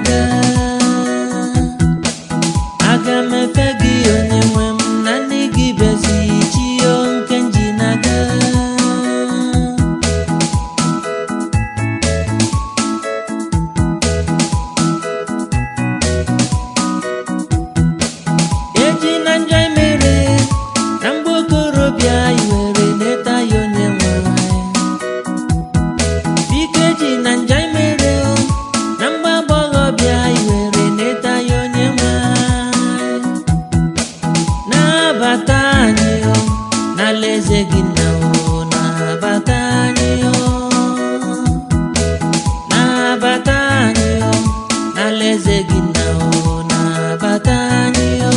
na-aga aga m efe gị onye nwe m na ndị gị bezi chio nke nji na-aga eji na njọ emere na mgbe okorobịa iwere neta ya onye nwe biko eji na njọ emere o na mgbe agbọghọbịa iwere neta ya onye nwe na-abata anyị o n'alaeze gị nna o na-abata anyị o na-abata anyị o n'alaeze gị nna o na-abata anyị o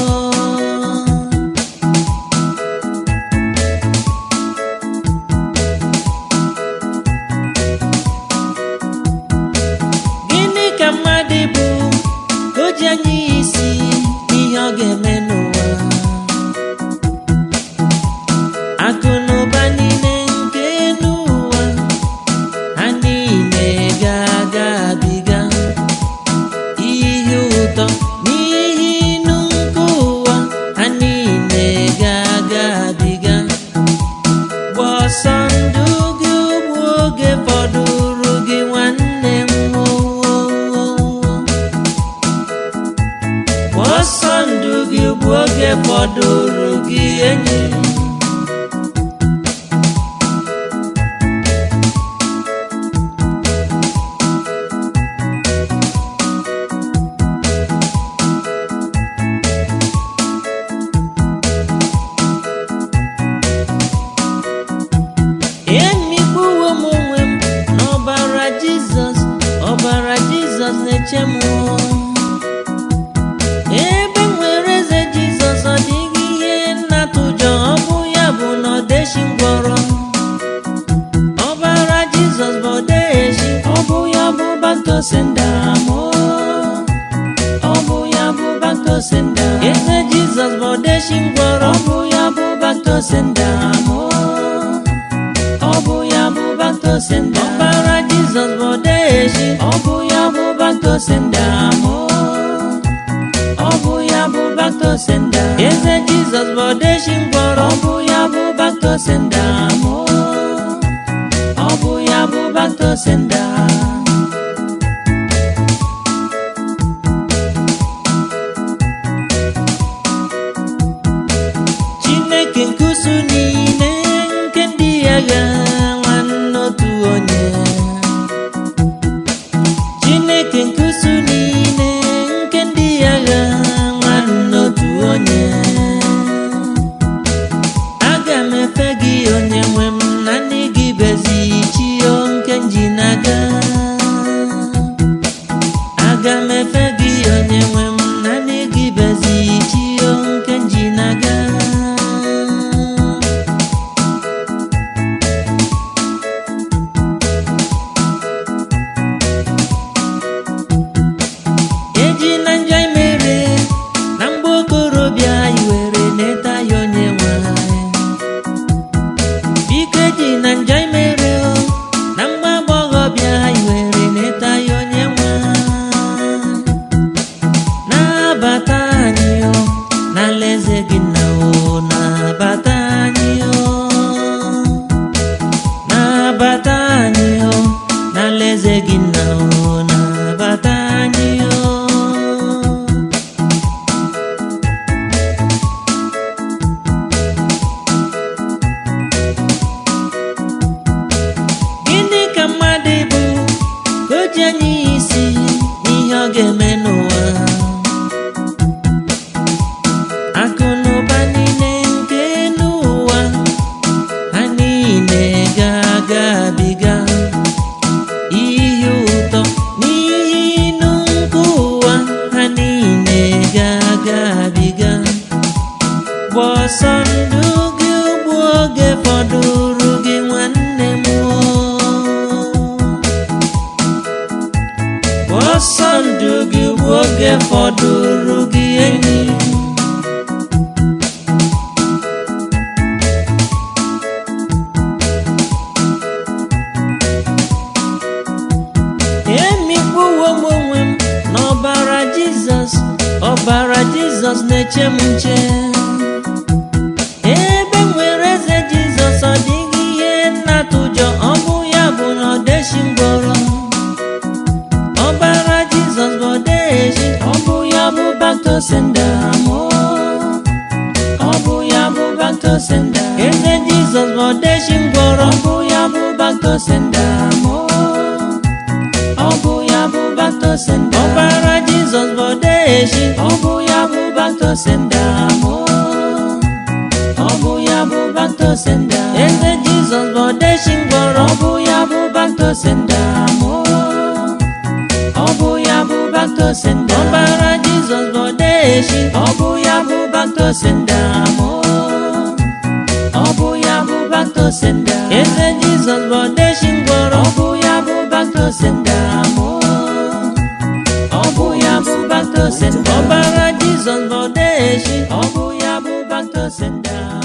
gịnị ka mmadụ bụ ka o ji anya ya isi n'ihe ọ ga-eme n'ụwa akụ na ụba niile nke n'ụwa ha niile ga-aga abiga ihe ụtọ n'ihe inu nke ụwa ha niile ga-aga abiga gba ọsọ ndụ gị ugbu oge fọdụrụ gị nwanne m gba ọsọ ndụ gị ugbu oge fọdụrụ gị enyi m emikpuwo m onwe m n'ọbara jizọs ọbara jizọs na-eche m ebe m nwere eze jizọs ọ dịghị ihe nnatụjọ ọ bụ ya bụ na ọdeshi ngwọrọ ọbara jizọs bụ odeshi ọ bụ ya bụ baktosendam ọ bụ ya bụ baktosendam eze jizọs bụ odeshi ngwọrọ ọ bụ ya bụ baktosendam ọ bụ ya bụ baktosendam ọbara jizọs bụ odeshi ọ bụ ya bụ baktosendam ọ bụ ya bụ baktosendam eze jizọs bụ odeshi ngwọrọ ọ bụ ya bụ baktosendam ọ bụ ya bụ baktosendam chineke nke usu niile nke ndị agha nwanne otu onye chineke nke usu niile nke ndị agha nwanne otu onye aga m efe gị onye nwe m na ndị gị bezi chio nke nji na-aga aga m efe gị onye nwe m na ndị gị bezi chio nke nji na-aga eji na njọ imere na mgbe okorobịa iwere neta ya onye nwe anyị. biko eji na njọ imere o na mgbe agbọghọbịa iwere neta ya onye nwe anyị. na-abata anyị o n'alaeze gị nna o na-abata anyị o na-abata anyị o n'alaeze gị nna o na-abata anyị o gịnị ka mmadụ bụ ka o ji anya ya isi n'ihe ọ ga-eme n'ụwa akụ na ụba niile nke n'ụwa ha niile ga-aga abiga ihe ụtọ n'ihe inu nke ụwa ha niile ga-aga abiga gba ọsọ ndụ gị ugbu oge fọdụrụ gị nwanne m o. Gba ọsọ ndụ gị ugbu oge fọdụrụ gị enyi emikpuwo m onwe m n'ọbara ọbara jizọs na-eche m nche ebe m nwere eze jizọs ọ dịghị ihe nnatụ ụjọ ọ bụ ya bụ na ọdeshi ngwọrọ ọbara jizọs bụ ọdeshi ọ bụ ya bụ baktosenda mụ ọ bụ ya bụ baktosenda eze jizọs bụ ọdeshi ngwọrọ ọ bụ ya bụ baktosenda mụ ọ bụ ya bụ baktosenda ọbara jizọs bụ ọdeshi ọ bụ ya bụ baktosenda mụ ọ bụ ya bụ baktosenda eze jizọs bụ ọdeshi ngwọrọ ọ bụ ya bụ baktosenda mụ ọ bụ ya bụ baktosenda ọbara jizọs bụ ọdeshi ọ bụ ya bụ baktosenda mụ ọ bụ ya bụ baktosenda eze jizọs bụ ọdeshi ngwọrọ ọ bụ ya bụ baktosenda mụ ọ bụ ya bụ baktosenda ọbara jizọs bụ ọdeshi ọ bụ ya bụ baktosenda